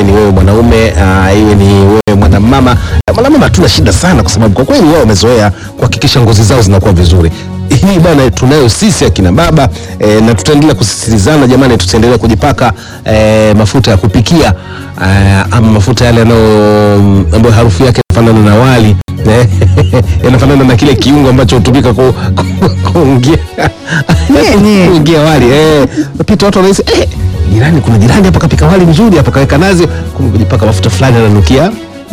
ni wewe mwanaume uh, iwe ni wewe mwanamama. Uh, Mwanamama hatuna shida sana, kwa sababu kwa kweli wao wamezoea kuhakikisha ngozi zao zinakuwa vizuri. Hii bwana tunayo sisi akina baba eh, na tutaendelea kusisitizana jamani, tutaendelea kujipaka eh, mafuta ya kupikia eh, ama mafuta yale yanayo ambayo harufu yake inafanana na wali eh, yanafanana na kile kiungo ambacho hutumika ku, ku, kuungia Nini? kuingia wali eh, pita watu wanahisi eh, jirani, kuna jirani hapa kapika wali mzuri hapa kaweka nazi, kumbe kujipaka mafuta fulani ananukia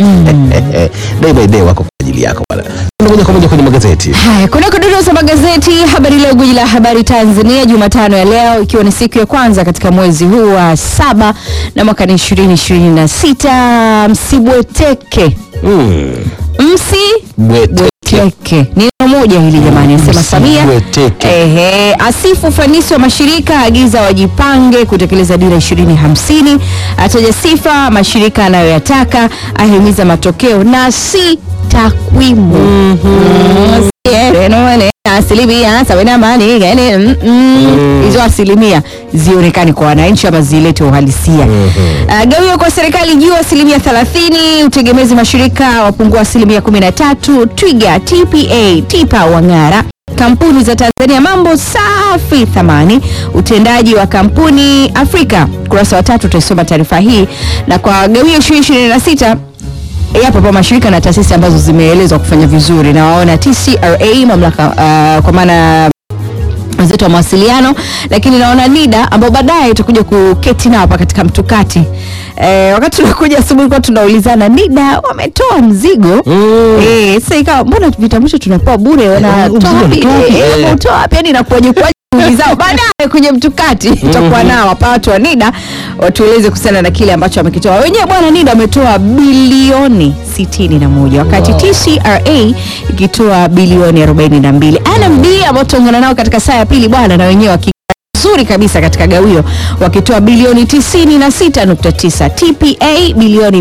day by day wako kwa ajili yako bwana. Tuende moja kwa moja kwenye magazeti. Haya, kuna kudondoo za magazeti. Habari Leo, gwiji la habari Tanzania, Jumatano ya leo, ikiwa ni siku ya kwanza katika mwezi huu wa saba na mwaka ni ishirini ishirini na sita. Msibweteke, Mm. msi Bweteke. Teke. Ni neno moja hili jamani, asema Samia. Msibweteke. Ehe, asifu ufanisi wa mashirika, agiza wajipange kutekeleza dira 2050, ataja sifa mashirika anayoyataka, ahimiza matokeo na si takwimu. Mm, si, eh, neno, eh, asilimia sabini na nane, gani, mm, mm. hizo asilimia zionekane kwa wananchi ama zilete uhalisia. Uh, gawio kwa serikali juu asilimia 30, utegemezi mashirika wapungua asilimia 13, Twiga, TPA, TIPA wang'ara kampuni za Tanzania mambo safi thamani utendaji wa kampuni Afrika kurasa wa tatu utaisoma taarifa hii na kwa gawio 2026 yapo pa mashirika na taasisi ambazo zimeelezwa kufanya vizuri na waona TCRA mamlaka uh, kwa maana wenzetu wa mawasiliano lakini naona NIDA ambao baadaye utakuja kuketi nao hapa katika mtukati e, wakati tunakuja asubuhi kwa tunaulizana NIDA wametoa mzigo Mm. Eh, sasa ikawa mbona vitambulisho tunapewa bure wanatoa mzigo wapi? wanatoa wapi? Eh, Eh. wanatoa wapi? Yani inakuwaje kwaje shughuli zao baadaye kwenye mtukati tutakuwa nao hapa watu wa NIDA watueleze kuhusiana na kile ambacho wamekitoa wenyewe. Bwana NIDA wametoa bilioni 61 wakati TCRA ikitoa bilioni 42. NMB ambao tutaungana nao katika saa ya pili bwana, na wenyewe waki nzuri kabisa katika gawio wakitoa bilioni 96.9, TPA bilioni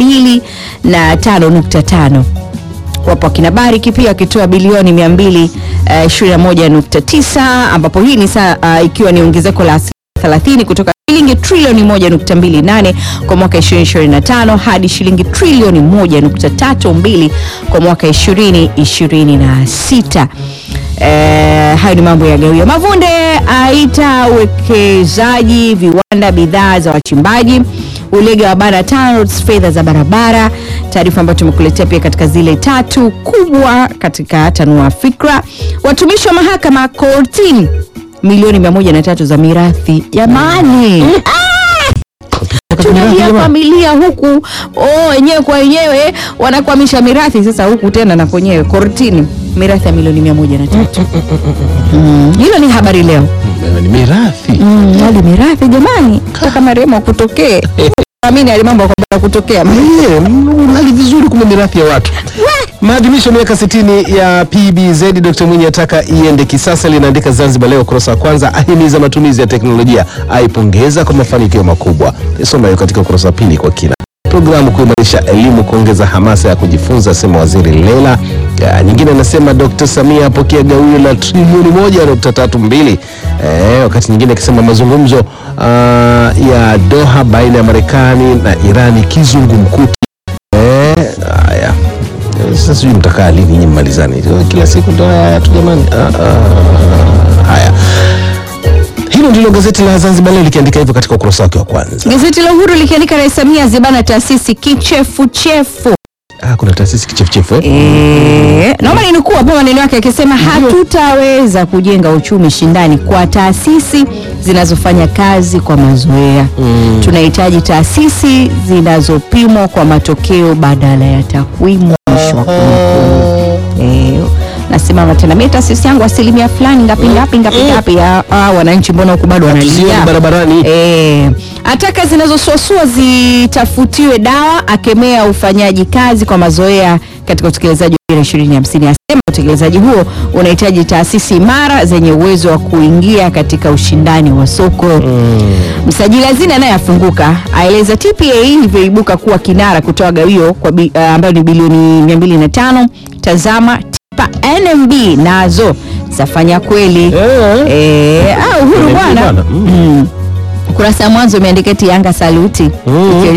205.5 wapo akina Bariki pia wakitoa bilioni 221.9 ambapo hii ni saa uh, ikiwa ni ongezeko la asilimia 30 kutoka shilingi trilioni 1.28 kwa mwaka 2025 hadi shilingi trilioni 1.32 kwa mwaka 2026. Eh, hayo ni mambo ya gawio. Mavunde aita uwekezaji viwanda bidhaa za wachimbaji ulega wa bara TANROADS fedha za barabara, taarifa ambayo tumekuletea pia katika zile tatu kubwa katika tanua fikra. Watumishi wa mahakama kortini milioni mia moja na tatu za mirathi jamani. Tunalia familia huku oh, wenyewe kwa wenyewe wanakwamisha mirathi sasa, huku tena na kwenyewe kortini mirathi ya milioni mia moja na tatu. Mm, hilo ni habari leo. Ni mirathi. Mm, hadi mirathi jamani, kaka marehemu akutokee amini ali mambo kwamba kutokea Eh, Unali vizuri kumbe mirathi ya watu. Maadhimisho ya miaka 60 ya PBZ, Dr. Mwinyi ataka iende kisasa, linaandika Zanzibar Leo ukurasa wa kwanza, ahimiza matumizi ya teknolojia, aipongeza kwa mafanikio makubwa. Isoma hiyo katika ukurasa wa pili kwa kina. Programu kuimarisha elimu, kuongeza hamasa ya kujifunza, asema waziri Lela. Ya, nyingine anasema Dr. Samia apokea gawio la trilioni moja nukta tatu mbili. Eh, wakati nyingine akisema mazungumzo ah, ya Doha baina ya Marekani na Irani kizungumkuti. Eh, haya Eh, sasa sijui mtakaa lini nyinyi mmalizane Eh, kila siku ndo haya tu jamani. Ah, ah, haya hilo ndilo gazeti la Zanzibar Leo likiandika hivyo katika ukurasa wake wa kwanza. Gazeti la Uhuru likiandika Rais Samia zibana taasisi kichefuchefu. Ah, kuna taasisi kichefuchefu eh? Eh, naomba ninukuu hapa maneno yake akisema, hatutaweza kujenga uchumi shindani kwa taasisi zinazofanya kazi kwa mazoea. Tunahitaji taasisi zinazopimwa kwa matokeo badala ya takwimu. Mwisho wa kunukuu. Eh, nasimama tena mimi taasisi yangu asilimia fulani ngapi ngapi ngapi ngapi. Ah, ah, wananchi mbona huku bado Tusione wanalia barabarani. Eh, ataka zinazosuasua zitafutiwe dawa, akemea ufanyaji kazi kwa mazoea katika utekelezaji wa dira 2050. Asema utekelezaji huo unahitaji taasisi imara zenye uwezo wa kuingia katika ushindani wa soko. Msajili hazina naye afunguka, aeleza TPA ilivyoibuka kuwa kinara kutoa gawio kwa bi, uh, ambayo ni bilioni 205. Tazama TIPA NMB nazo zafanya kweli. Eh. Eh, ah, uhuru NMB bwana bwana. Mm. Mm. Ukurasa wa mwanzo umeandika eti Yanga saluti Mm. Ikiwa